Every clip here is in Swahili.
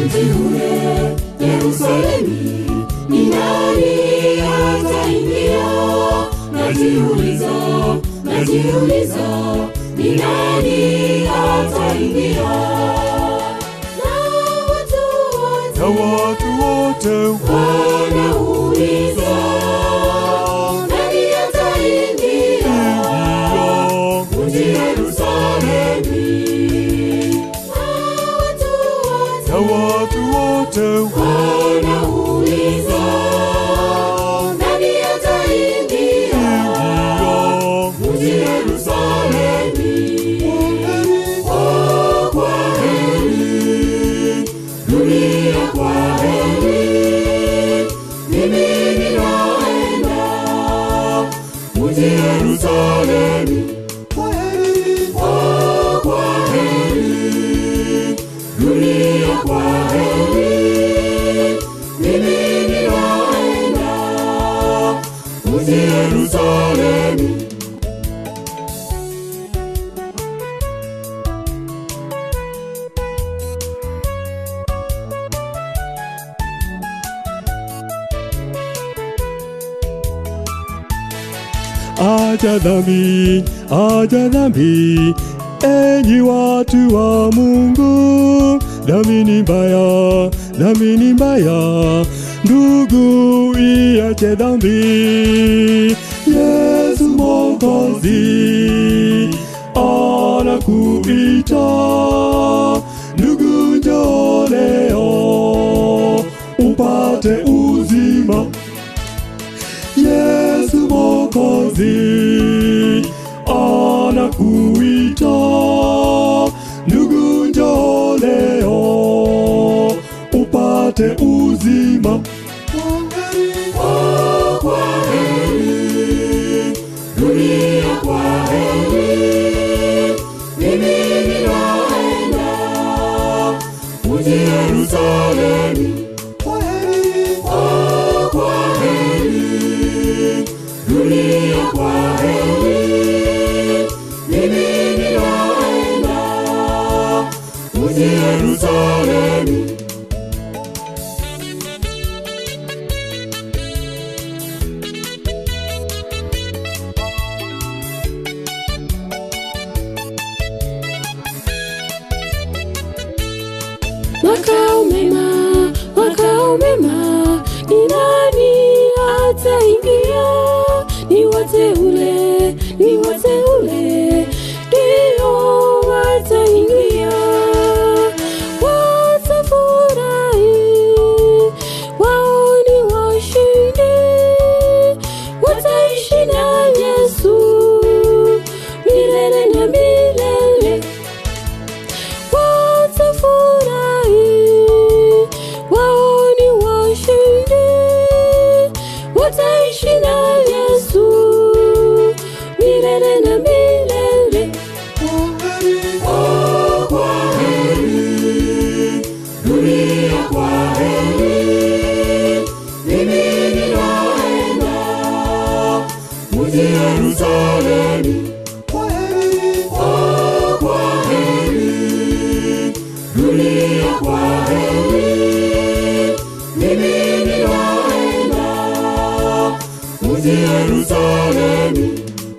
mji ule Yerusalemi, ni nani ataingia? Najiuliza, najiuliza, ni nani ataingia? Na watu na wote watu wote wanauliza, nani ataingia wanaingia mji Yerusalemi? Na watu na wote watu wote wanauliza, nani ataingia wanaingia mji Yerusalemi? Oh, kwa heri, dunia kwa heri, mimi ninaenda mji Yerusalemi. Oh, kwa heri, dunia kwa heri, mimi ninaenda mji Yerusalemi. aja dhambi, aja dhambi, enyi watu wa Mungu, dhambi ni mbaya, dhambi ni mbaya, ndugu iache dhambi. Yesu Mwokozi anakuita, ndugu njoo leo upate uzima. Yesu Mwokozi anakuita, ndugu njoo leo upate uzima. Oh, kwa heri, dunia kwa heri, mimi ninaenda mji Yerusalemi. Oh, kwa heri, dunia kwa heri, mimi ninaenda mji Yerusalemi. makao mema, makao mema, ni nani ataingia? Ni wateule, ni wateule, ndio wataingia. Watafurahi, wao ni washindi, wataishi na Yesu milele na milele watafurahi, wao ni washindi, wataishi na Yesu milele na milele. Oh, kwa heri, dunia kwa heri, mimi ninaenda mji Yerusalemi. Oh, kwa heri, dunia kwa heri, mimi ninaenda mji Yerusalemi.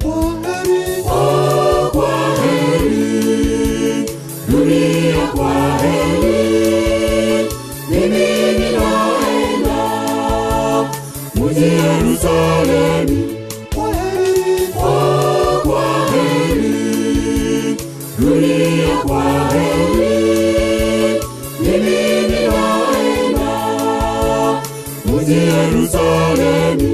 Oh, kwa heri, dunia kwa heri, mimi ninaenda mji Yerusalemi. Oh, kwa heri, dunia kwa heri, mimi ninaenda mji Yerusalemi.